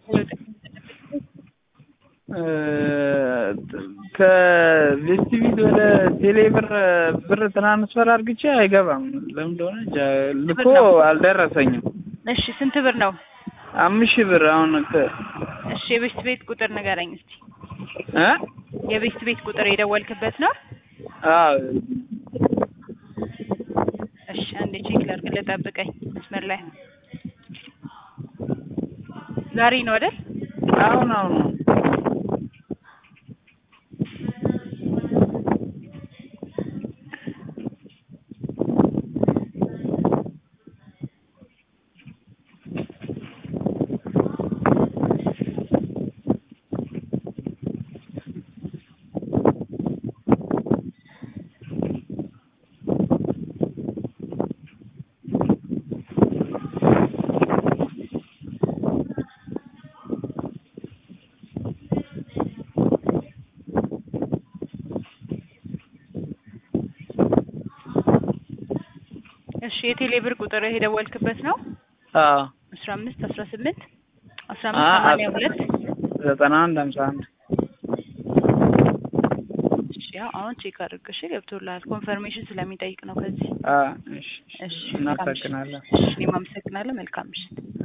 ከቬስቲቪት ወደ ቴሌ ብር ብር ትራንስፈር አድርግቼ አይገባም። ለምን እንደሆነ እንጃ። ልኮ አልደረሰኝም። እሺ ስንት ብር ነው? አምስት ሺህ ብር አሁን ከ- እሺ የቤስት ቤት ቁጥር ንገረኝ እስቲ። እ የቤስት ቤት ቁጥር የደወልክበት ነው? አዎ እሺ አንዴ ቼክ ላድርግልህ፣ ጠብቀኝ መስመር ላይ ዛሬ ነው አይደል? አሁን አሁን ነው። እሺ የቴሌ ብር ቁጥር የደወልክበት ነው? አዎ አስራ አምስት አስራ ስምንት አስራ አ- አምስት ሰማንያ ሁለት ዘጠና አንድ ሀምሳ አንድ እሺ ያው አሁን ቼክ አድርግ እሺ ገብቶልሃል ኮንፈርሜሽን ስለሚጠይቅ ነው ከዚህ አ እሺ እሺ እናመሰግናለን። እሺ እኔም አመሰግናለሁ መልካም ምሽት